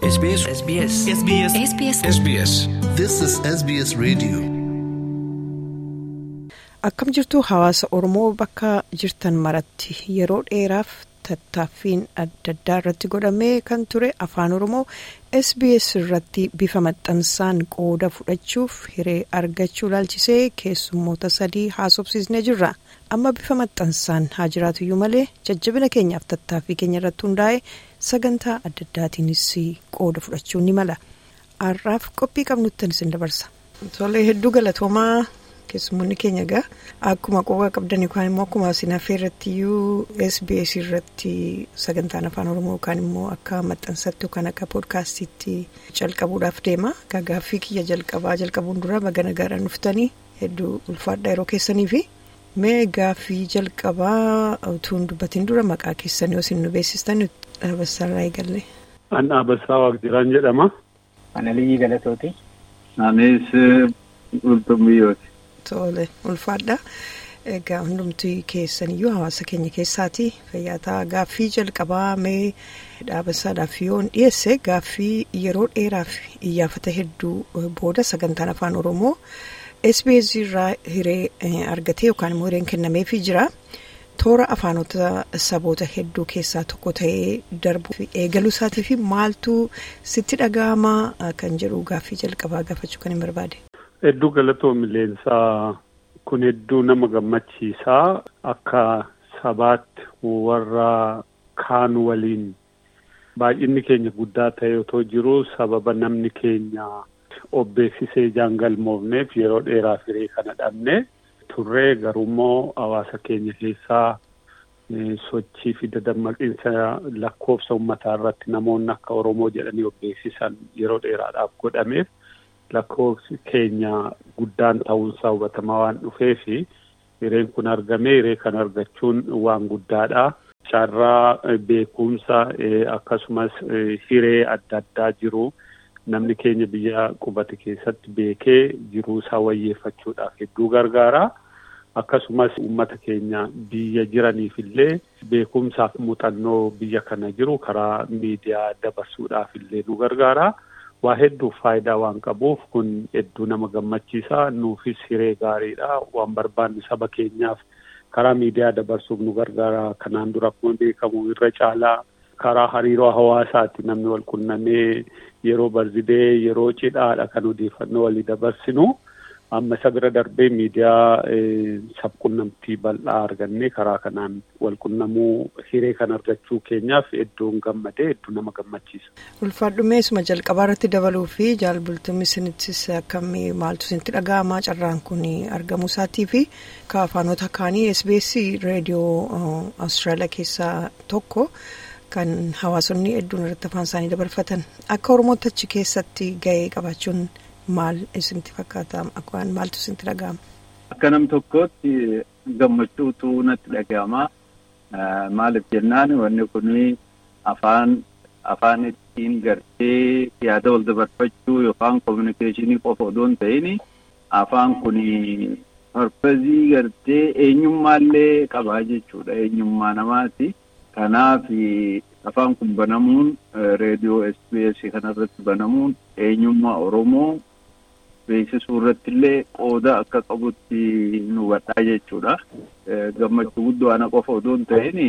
SBS SBS SBS SBS SBS This is SBS Radio. Akkam jirtu hawaasa Oromoo bakka jirtan maratti yeroo dheeraaf tattaaffiin adda addaa irratti godhamee kan ture afaan Oromoo SBS irratti bifa maxxansaan qooda fudhachuuf hiree argachuu ilaalchisee keessummoota sadii haasofsiisnee jirra. Amma bifa maxxansaan haa jiraatuyyuu malee jajjabina keenyaaf tattaaffii keenya irratti hundaa'e sagantaa adda addaatiinis qooda fudhachuu ni mala. Har'aaf qophii qabnuttan isin dabarsa. Tolee hedduu galatoomaa. keessummoonni keenya egaa akkuma quba qabdan yookaan immoo akkuma isin hafee irratti iyyuu SBS irratti sagantaan afaan oromoo yookaan immoo akka maxxansatti yookaan akka poodkaastiitti jalqabuudhaaf deema gaaffii kiyya jalqabaa jalqabuun dura bagana gaara dhuftanii hedduu ulfaadha yeroo keessanii fi mee gaaffii jalqabaa utuu hin dubbatiin dura maqaa keessanii isin nu beeksistan dhaabassaarraa eegalle. An dhaabassaa waaqjiraan jedhama. Ana Liyyii Galatooti. Anis Ultumiyyooti. Tole ulfaadha. Egaa hundumti keessaniyyuu hawaasa keenya keessaati. Fayyaataa gaaffii jalqabaa mee dhaabassaadhaaf yoo hin dhiyeesse gaaffii yeroo dheeraaf iyyaafata hedduu booda sagantaan afaan Oromoo SBS irraa hiree argatee yookaan immoo hireen kennameefii jira. Toora afaanota saboota hedduu keessaa tokko ta'ee darbu eegaluu isaatii fi maaltu sitti dhaga'ama kan jedhu gaaffii jalqabaa gaafachuu kan hin barbaade. Hedduu galatoo milleensaa kun hedduu nama gammachiisaa akka sabaatti warra kaan waliin baay'inni keenya guddaa ta'e otoo jiru sababa namni keenya obbeeksisee jaangalmoofneef yeroo dheeraaf hiree kana dhabne turree garuummoo hawaasa keenya keessaa sochii fi dadammaqiinsa lakkoofsa uummataa irratti namoonni akka Oromoo jedhanii obbeeksisan yeroo dheeraadhaaf godhameef. lakkoofsi keenya guddaan ta'uunsaa hubatamaa waan dhufeefi hireen kun argamee hiree kan argachuun waan guddaadha. Carraa beekumsa akkasumas hiree adda addaa jiru namni keenya biyya qubate keessatti beekee jiruusaa wayyeeffachuudhaaf hedduu gargaara. Akkasumas uummata keenya biyya jiraniif illee beekumsaaf muuxannoo biyya kana jiru karaa miidiyaa dabarsuudhaaf illee nu gargaara. waa hedduuf faayidaa waan qabuuf kun hedduu nama gammachiisa nuufis hiree gaariidha waan barbaanne saba keenyaaf karaa miidiyaa dabarsuuf nu gargaara kanaan dura akkuma beekamu irra caalaa karaa hariiroo hawaasaatti namni wal qunnamee yeroo barzidee yeroo cidhaadha kan odeeffannoo walii dabarsinu amma isa bira darbee miidiyaa sabqunnamtii bal'aa argannee karaa kanaan wal qunnamuu hiree kan argachuu keenyaaf hedduun gammadee hedduu nama gammachiisa. Ulfaadhumeesuma jalqabaa irratti dabaluu fi jaalbultummi isinittis akkamii maaltu isinitti dhaga'amaa carraan kun argamuu isaatii fi ka afaanota kaanii SBS reediyoo Awustiraaliyaa keessaa tokko kan hawaasonni hedduun irratti afaan isaanii dabarfatan akka Oromootti achi keessatti gahee qabaachuun. Maal isinitti fakkaata akkwaan maaltu isinitti dhaga'ama? Akka nam tokkootti gammachuutu natti dhaga'ama. Maaliif jennaan wanni kun afaan afaan ittiin gartee yaada wal dabarfachuu yookaan kominikeeshinii qofa odoo hin ta'in afaan kun parpazii gartee eenyummaallee qabaa jechuudha. Eenyummaa namaati. Kanaaf afaan kun banamuun reediyoo SBS kanarratti banamuun eenyummaa Oromoo beeksisuu irratti illee qooda akka qabutti nu hubadhaa jechuudha. Gammachuu guddoo ana qofa odoo hin ta'in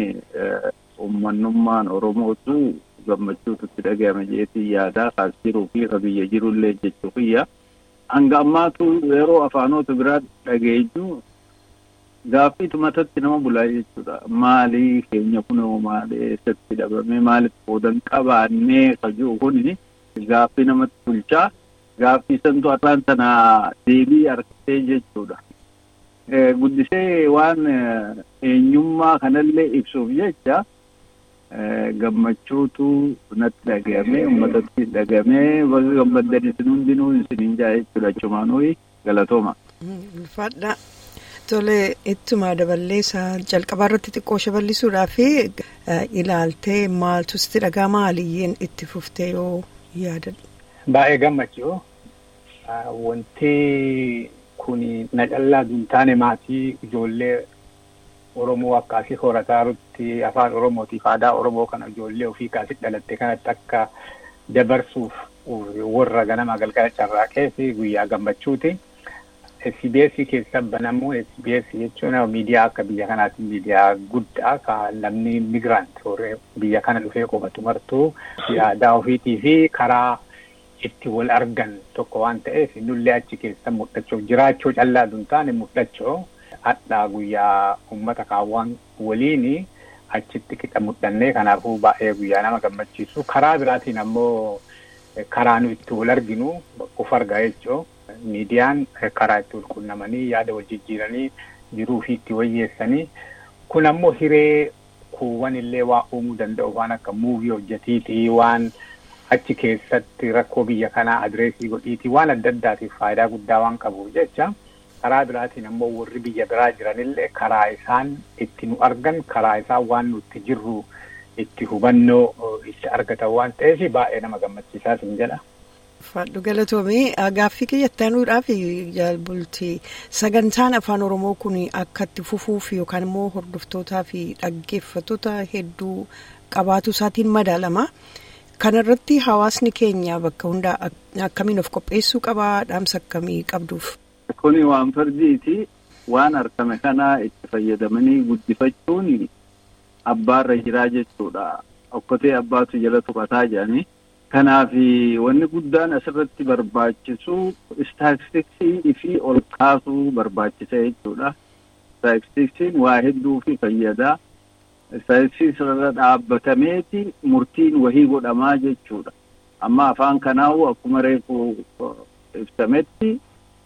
uummanummaan Oromootu gammachuutu itti dhagahame jeetii yaadaa kaas jiruu fi ka biyya jirullee jechuu kiyya. Hanga ammaatu yeroo afaanota biraa dhageeyyu gaaffiitu matatti nama bulaa jechuudha. Maalii keenya kunoo maali eessatti dhabame maaliif qoodan qabaannee ka jiru kuni gaaffii namatti bulchaa. Gaaffii santu har'aan sana deebii argatee jechuudha. Guddisee waan eenyummaa kanallee ibsuuf jecha gammachuutu natti dhagahame uummatatti dhagahame bakka gammaddan isin hundinuu isiniin jaa jechuudha achumaanuu galatooma. Ulfaadha. Tole ittuma daballeessa jalqabaa irratti xiqqoo shaballisuudhaaf ilaaltee maaltu sitti dhagaa maaliyyeen itti fuftee yoo yaadadha. Baay'ee gammachuu wanti kun na callaa hin taane maatii ijoollee Oromoo akkaasii horataarutti afaan Oromootiif aadaa Oromoo kana ijoollee ofii kaasii dhalatte kanatti akka dabarsuuf warra ganama galgala carraaqee fi guyyaa gammachuuti. SBS keessa banamuu SBS jechuun miidiyaa akka biyya kanaatti miidiyaa guddaa kan namni migrant biyya kana dhufee qubatu martuu yaadaa ofiitii fi karaa itti wal argan tokko waan ta'eef nullee achi keessa mul'achuu jiraachuu callaa hin taane mul'achuu hadhaa guyyaa uummata kaawwan waliin achitti qixa mul'annee kanaafuu baay'ee guyyaa nama gammachiisu karaa biraatiin ammoo karaa nu itti wal arginu of argaa jechuun. miidiyaan karaa itti walqunnamanii yaada wal jijjiiranii jiruu fi itti wayyeessanii kun ammoo hiree kuuwwan illee waa uumuu danda'u waan akka muuvii hojjetiitii waan achi keessatti rakkoo biyya kanaa adireesii godhiitii waan adda addaatiif faayidaa guddaa waan qabuuf jecha karaa biraatiin ammoo warri biyya biraa jiranillee karaa isaan itti nu argan karaa isaan waan nuti jirru itti hubannoo itti argatan waan ta'eef baay'ee nama gammachiisaas hin jedha. Fadhu galatoomii gaaffii kiyyattaanuudhaaf jaalbultii sagantaan afaan oromoo kun akka itti fufuuf yookaan immoo hordoftootaa fi dhaggeeffattoota hedduu qabaatu isaatiin madaalama. Kanarratti hawaasni keenya bakka hundaa akkamiin of qopheessuu qabaa dhaamsa akkamii qabduuf. Kuni waan fardiiti waan argame kanaa itti fayyadamanii guddifachuun abbaarra jiraa jechuudha. Okkotee abbaatu jala tuqataa jedhanii. Kanaaf wanni guddaan asirratti barbaachisu istaatistiksii fi ol kaasuu barbaachisa jechuudha. Istaatistiksiin waa hedduu fi fayyadaa. Istaatistiksii irra dhaabbatameeti murtiin wahii godhamaa jechuudha. Amma afaan kanaa'u akkuma reefu ibsametti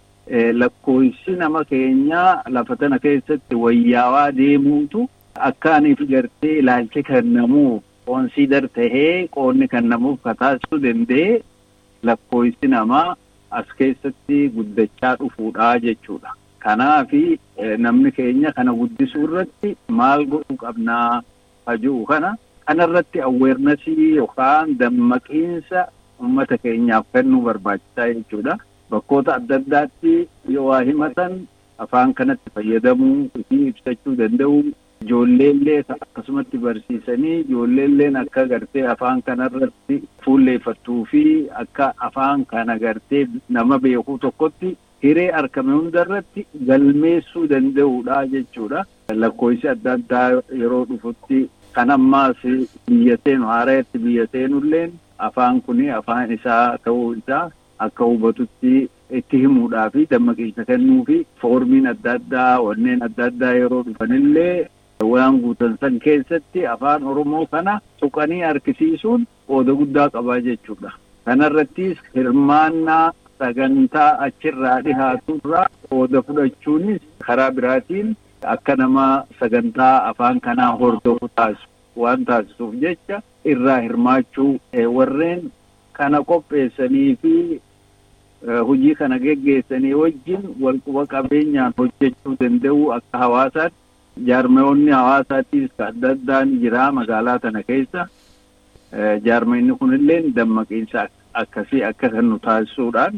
lakkoofsi nama keenyaa lafa tana keessatti wayyaawaa deemuutu akkaaniif gartee ilaalcha kennamuuf koonsiidar tahee qoonni kennamuuf kataasisuu danda'e lakkoofsi namaa as keessatti guddachaa dhufuudha jechuudha. Kanaafi namni keenya kana guddisuu irratti maal godhuu qabnaa hajuu kana kanarratti aweernasii yookaan dammaqiinsa uummata keenyaaf kennuu barbaachisaa jechuudha. Bakkoota adda addaatti yoo waa himatan afaan kanatti fayyadamuu fi ibsachuu danda'u. Ijoolleellee akkasumatti barsiisanii ijoolleelleen akka gartee afaan kanarratti fuulleeffattuu fi akka afaan kana gartee nama beekuu tokkotti hiree argame hundarratti galmeessuu danda'uudha jechuudha. Lakkoofsi adda addaa yeroo dhufutti kan ammaas biyya seenu haaraatti biyya seenulleen afaan kun afaan isaa ta'uu isaa akka hubatutti itti himuudhaa fi dammaqiinsa kennuu fi foormiin adda addaa wanneen adda addaa yeroo dhufanillee. waan guutan san keessatti afaan oromoo kana tuqanii harkisiisuun qooda guddaa qabaa jechuudha. Kanarrattis hirmaannaa sagantaa achirraa dhihaaturraa qooda fudhachuunis karaa biraatiin akka nama sagantaa afaan kanaa hordofu taasisu waan taasisuuf jecha irraa hirmaachuu warreen kana qopheessanii fi hojii kana geggeessanii wajjin walquba qabeenyaan hojjechuu danda'u akka hawaasaatti jaarmeewwanni hawaasaatiis adda addaan jira magaalaa tana keessa jaarmeenni kunillee dammaqiinsa akkasii akka kennu taasisuudhaan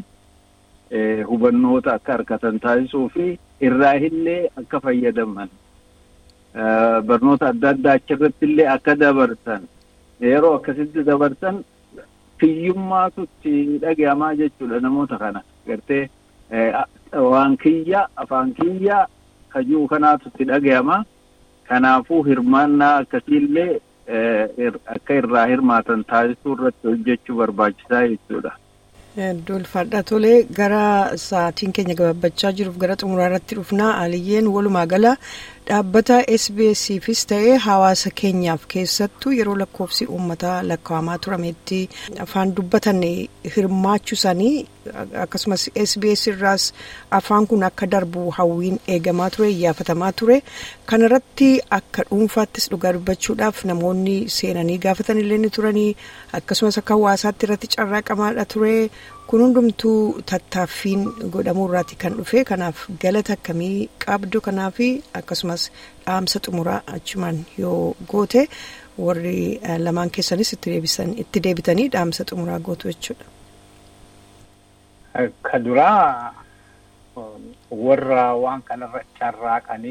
hubannoota akka argatan taasisuu fi irraa illee akka fayyadaman barnoota adda addaa achirratti illee akka dabarsan yeroo akkasitti dabarsan kiyyummaatu itti dhagahamaa jechuudha namoota kana gartee waan kiyya afaan kiyya hajuu kanaatu itti dhagahama kanaafuu hirmaannaa akkasiillee akka irraa hirmaatan taasisuu irratti hojjechuu barbaachisaa jechuudha. Ulfaadha tolee gara sa'aatiin keenya gabaabachaa jiruuf gara xumuraa irratti dhufnaa aliyyeen walumaa gala dhaabbata SBS'fis ta'ee hawaasa keenyaaf keessattuu yeroo lakkoofsi uummataa lakkaa'amaa turametti afaan dubbatan hirmaachuu isaanii akkasumas SBS irraas afaan kun akka darbu hawwiin eegamaa ture iyyaafatamaa ture kanarratti akka dhuunfaattis dhugaa dubbachuudhaaf namoonni seenanii gaafatan illee ni turanii akkasumas akka hawaasaatti irratti carraaqamaadha ture. kun hundumtuu tattaaffiin godhamuu irraati kan dhufe kanaaf galata akkamii qabdu kanaaf akkasumas dhaamsa xumuraa achumaan yoo goote warri lamaan keessanis itti deebitanii dhaamsa xumuraa gootu jechuudha. Ka duraa warra waan kanarra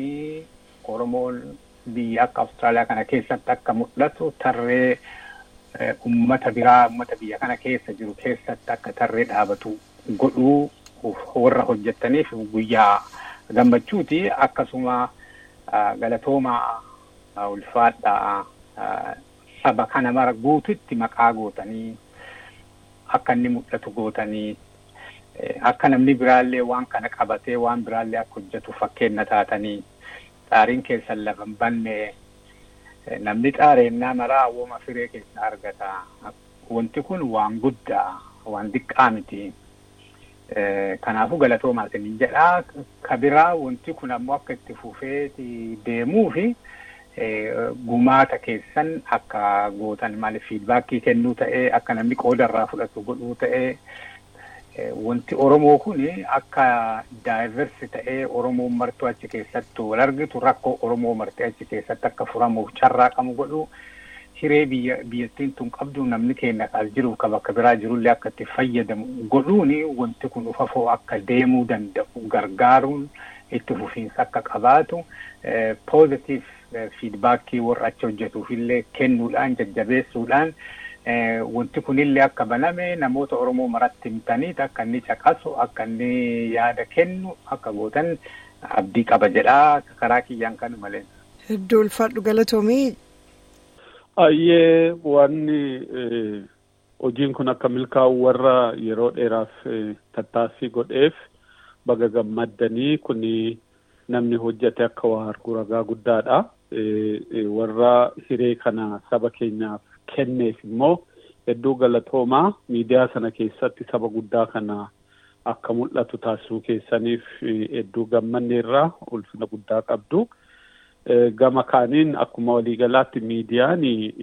carraaqanii Oromoon biyya akka Awustiraaliyaa kana keessatti akka mul'atu tarree ummata biraa ummata biyya kana keessa jiru keessatti akka tarree dhaabatu godhuu warra hojjettaniif guyyaa gammachuuti akkasuma galatoomaa ulfaadhaa saba kana mara guututti maqaa gootanii akka inni mul'atu gootanii akka namni biraallee waan kana qabatee waan biraallee akka hojjetu fakkeenya taatanii xaariin keessan lafa hin banne namni xaareennaa maraa wooma firee keessa argata. Wanti kun waan guddaa waan xiqqaa miti. Kanaafuu galatoomaa isiniin jedhaa. Ka biraa wanti kun ammoo akka itti fufee deemuu fi gumaata keessan akka gootan maaliif fiidbaakii kennuu ta'ee akka namni qooda irraa fudhatu godhuu ta'ee wanti Oromoo kun akka daayiversi ta'ee Oromoo martuu achi keessatti wal argitu rakkoo Oromoo martee achi keessatti akka furamuuf carraaqamu godhu hiree biyya biyyattiin tun qabdu namni keenya as jiruuf ka bakka biraa jirullee akka itti fayyadamu godhuun wanti kun ufafoo akka deemuu danda'u gargaaruun itti fufiinsa akka qabaatu positive fiidbaakii warra achi hojjetuuf illee kennuudhaan jajjabeessuudhaan wanti kunillee akka baname namoota Oromoo maratti himtaniit akka inni caqasu akka inni yaada kennu akka gootan abdii qaba jedhaa karaa kiyyaan kan malee. Hedduu ulfaadhu galatoomii. Ayyee wanni hojiin kun akka milkaa'u warra yeroo dheeraaf tattaaffii godheef baga gammaddanii kuni namni hojjete akka waa argu ragaa guddaadha. Warra hiree kana saba keenyaaf kenneef immoo hedduu galatoomaa miidiyaa sana keessatti saba guddaa kana akka mul'atu taasisuu keessaniif hedduu gammanneerraa ulfina guddaa qabdu. Gama kaaniin akkuma waliigalaatti miidiyaan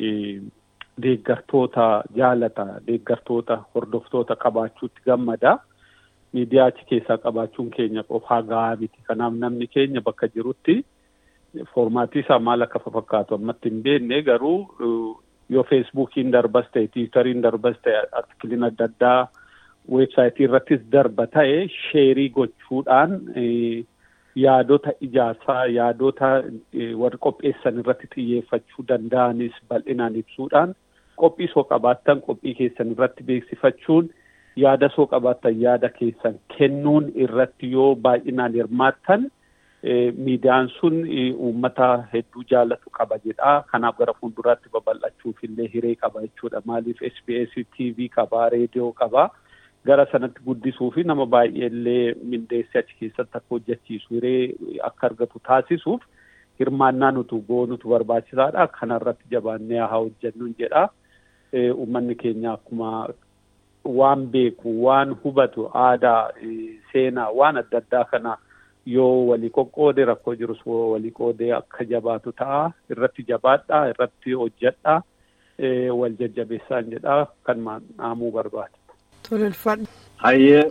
deeggartoota jaalata deeggartoota hordoftoota qabaachuutti gammada. Miidiyaa achi keessaa qabaachuun keenya qofaa gahaa miti. Kanaaf namni keenya bakka jirutti foormaatii isaa maal akka fakkaatu ammatti hin beekne garuu yoo feesbuukiin darbas ta'e tiwutariin darbas ta'e artikiliin adda addaa weebsaayitii irrattis darba ta'e sheerii gochuudhaan yaadota ijaarsaa yaadota warri qopheessan irratti xiyyeeffachuu danda'anis bal'inaan ibsuudhaan qophii soo qabaattan qophii keessan irratti beeksifachuun yaada soo qabaattan yaada keessan kennuun irratti yoo baay'inaan hirmaattan miidiyaan sun uummata hedduu jaalatu qaba jedha. Kanaaf gara fuulduraatti babal'achuuf illee hiree qaba jechuudha. Maaliif SBS TV qaba, reediyoo qaba. Gara sanatti guddisuu fi nama baay'ee illee mindeessee achi keessatti akka hojjechiisu hiree akka argatu taasisuuf hirmaannaa nuti goonutu barbaachisaadha. Kanarratti jabaannee haa hojjennu jedha. Uummanni keenya akkuma waan beeku, waan hubatu, aadaa, seenaa, waan adda addaa kana yoo walii qoqqoode rakkoo jirus walii qoodee akka jabaatu ta'a irratti jabaadha irratti hojjedha wal jajjabeessaan jedha kan dhaamuu barbaada. Tolfadha. Hayyee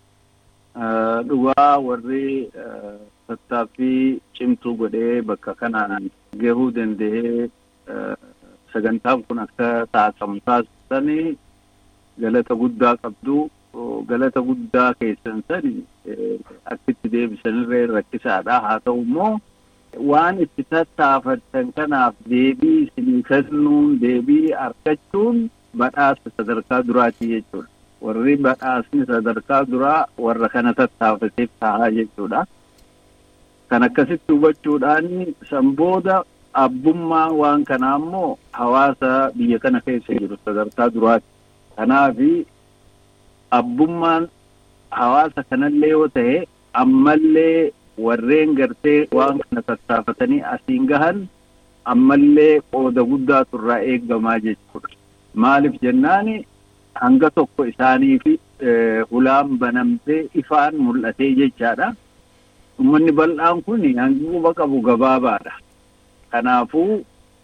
dhugaa warri tattaaffii cimtuu godhee bakka kanaan gahuu danda'ee sagantaan kun akka taasifamu taasisanii galata guddaa qabdu. galata guddaa keessan sani akkitti deebisanirree rakkisaadha haa ta'u immoo waan itti tattaafattan kanaaf deebii isinii kennuun deebii argachuun badhaasa sadarkaa duraati jechuudha. Warri badhaasni sadarkaa duraa warra kana tattaafateef ta'a jechuudha. Kan akkasitti hubachuudhaan san booda abbummaa waan kanaa immoo hawaasa biyya kana keessa jiru sadarkaa duraati. Kanaafi abbummaan hawaasa kanallee yoo ta'e ammallee warreen gartee waan kana tattaafatanii asiin gahan ammallee qooda guddaatu irraa eeggamaa jechuudha. Maaliif jennaani hanga tokko isaanii fi hulaan banamtee ifaan mul'atee jechaadha. Uummanni bal'aan kun hangi quba qabu gabaabaadha. Kanaafuu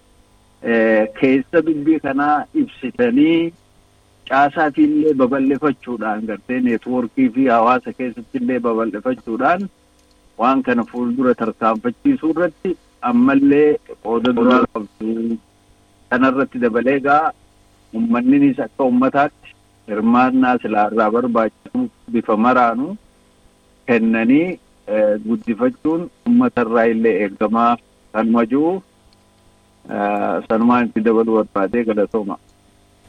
keessa dubbii kanaa ibsitanii caasaa fi illee babal'ifachuudhaan gartee neetwoorkii fi hawaasa keessatti illee babal'ifachuudhaan waan kana fuuldura tarkaanfachiisuu irratti ammallee qooda duraa qabdu. Kanarratti dabalee gaa uummanninis akka uummataatti hirmaannaa silaarraa barbaachisu bifa maraanu kennanii guddifachuun uummatarraa illee eeggamaa kan majuu sanumaan itti dabaluu barbaadee galatooma.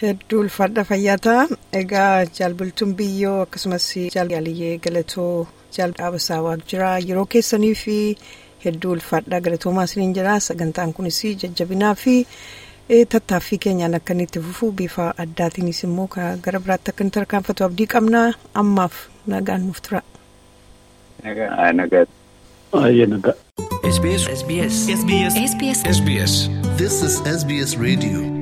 Hedduu ulfaadha fayyaata. Egaa jaalbultuun biyyoo akkasumas jaaliyyee galatoo jaaldabasaa waajjira yeroo keessanii fi hedduu ulfaadha galatoomaa isiniin jira sagantaan kunis jajjabinaa fi tattaaffii keenyaan akka inni itti fufu bifa addaatiinis immoo gara biraatti akka inni tarkaanfatu abdii qabna ammaaf nagaan nuuf tura. Nagaa. Baay'ee nagaa. SBS SBS SBS SBS This is SBS Radio.